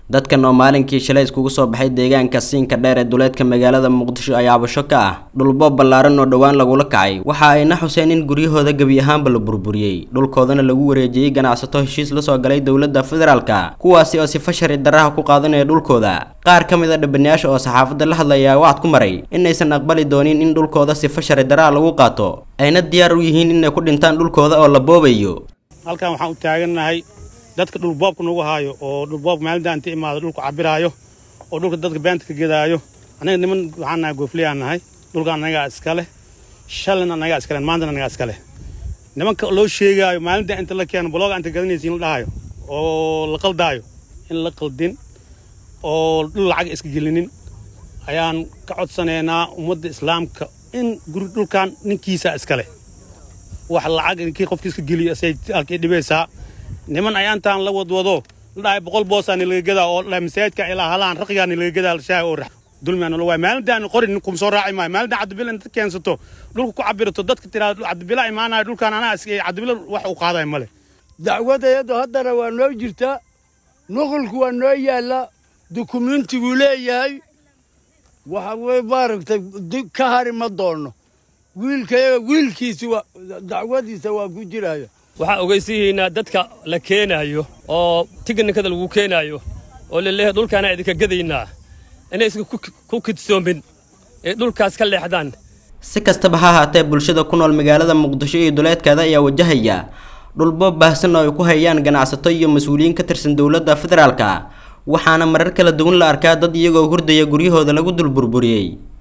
dadkan oo maalinkii shalay iskugu soo baxay deegaanka siinka dheer ee duleedka magaalada muqdisho ayaa abasho ka ah dhulboob ballaaran oo dhowaan lagula kacay waxa ayna xuseen in guryahooda gebi ahaanba la burburiyey dhulkoodana lagu wareejiyey ganacsato heshiis la soo galay dowladda federaalka kuwaasi oo sifa sharci darraha ku qaadanaya dhulkooda qaar ka mid a dhibanayaasha oo saxaafadda la hadlaya wacad ku maray inaysan aqbali doonin in dhulkooda sifa sharci darraha lagu qaato ayna diyaar u yihiin inay ku dhintaan dhulkooda oo la boobayo halkan waxaan u taagannahay dadka dhulboobka nagu haayo oo dhulboobka maalinta inta imaado dhulku cabiraayo oo dhulka dadka beenta ka gedaayo anaga niman waxaan nahay goofliyaan nahay dhulka anagaa iskale shalin anagaa iskale maantana anagaa iskale nimanka loo sheegaayo maalinta inta la keeno balooga inta gadanaysa in la dhahayo oo la qaldaayo in la qaldin oo dhul lacag iska gelinin ayaan ka codsanaynaa ummadda islaamka in guri dhulkan ninkiisa iskale wax lacag ninkii qofkii iska geliyo say halkii dhibaysaa niman ayaantaan la wadwado la dhahay boqol boosaa nilaga gadaa oo dhahay masaajidka ilaa halaan raqigaa nilaga gadaa shaah oo rax dulmiyaa nala waay maalintaan qorin kum soo raaci maayo maalintaan cabdibila inta keensato dhulka ku cabirato dadka tiraada cabdibila imaanayo dhulkaan anaa cabdibila wax uu qaadayo male dacwadayadu haddana waa noo jirtaa nuqulku waa noo yaallaa dukumentigu leeyahay waxa weye maaragtay ka hari ma doono wiilkayaga wiilkiisi waa dacwadiisa waa ku jiraya waxaan ogeysiihiinaa dadka la keenaayo oo tignikada lagu keenaayo oo laleeyahay dhulkaana idinka gadaynaa inaysan ku kidsoomin ee dhulkaas ka leexdaan si kastaba ha ahaatee bulshada ku nool magaalada muqdisho iyo duleedkeeda ayaa wajahaya dhulboob baahsan oo ay ku hayaan ganacsato iyo mas-uuliyiin ka tirsan dowladda federaalka waxaana marar kala duwan la arkaa dad iyagoo hurdaya guryahooda lagu dul burburiyey